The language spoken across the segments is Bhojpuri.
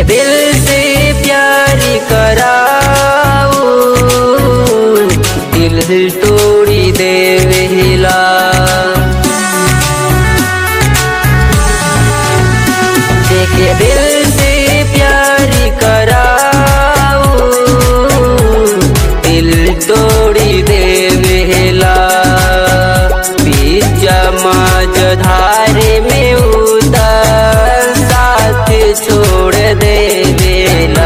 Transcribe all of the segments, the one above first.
दिल से प्यार कराऊ दिल तोड़ी देवेला देखे दिल से प्यार कराऊ दिल तोड़ी देवेला बीच मज धारे में उतर साथ छोड़ देवेला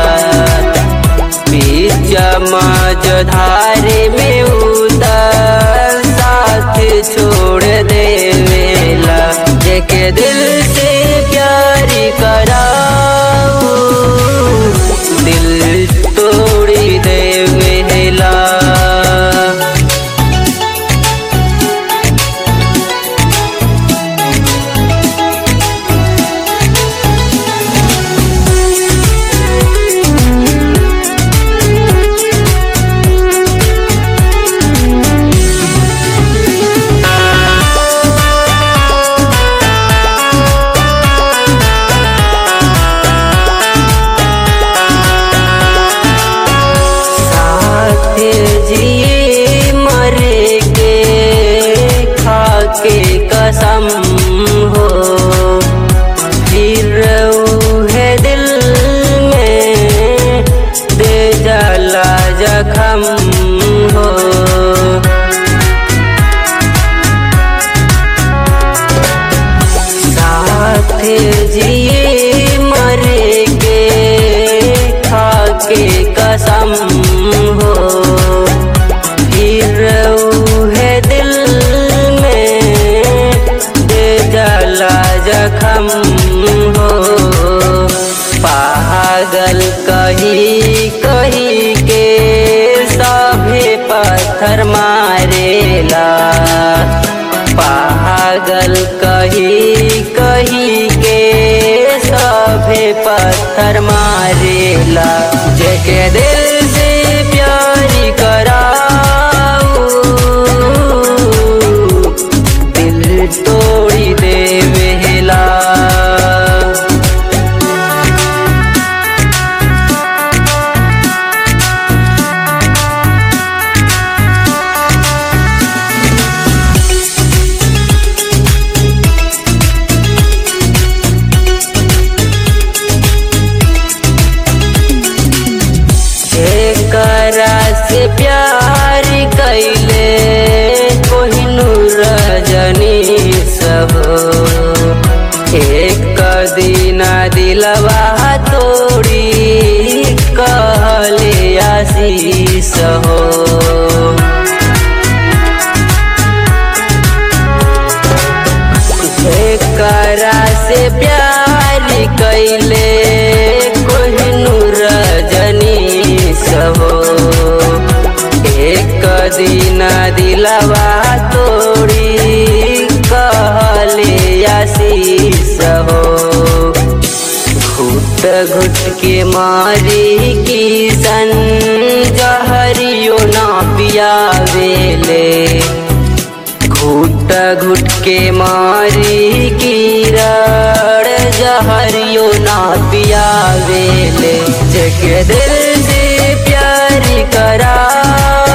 बीच मज धारे में उतर साथ छोड़ देवेला जेके दिल से प्यार कराऊ दिल तोड़ी देवेला साथ जिए मरे के खाके कसम हो फिर है दिल में दे जाला जखम हो साथ जिए मरे के खाके कसम हो फिर है दिल में दे जाला जखम हो पागल कही कही के सभे पत्थर मारेला पागल कही कही के सभे पत्थर मारेला जेके दिल से प्यार कराऊ दिल तोड़ी देवेला एकरा से प्यार कैले कोहिनूर रजनी सब एक दिन दिलवा तोड़ी कहले आशीष हो एकरा से प्यार कैले कोहिनूर रजनी हो एक दिन दिलवा तोड़ी कहले आशीष हो घुट घुट के मारी किसन जहरियो ना पियावेले घुट घुट के मारी कीरड़ जहरियो ना पियावेले जग दिल से प्यार करा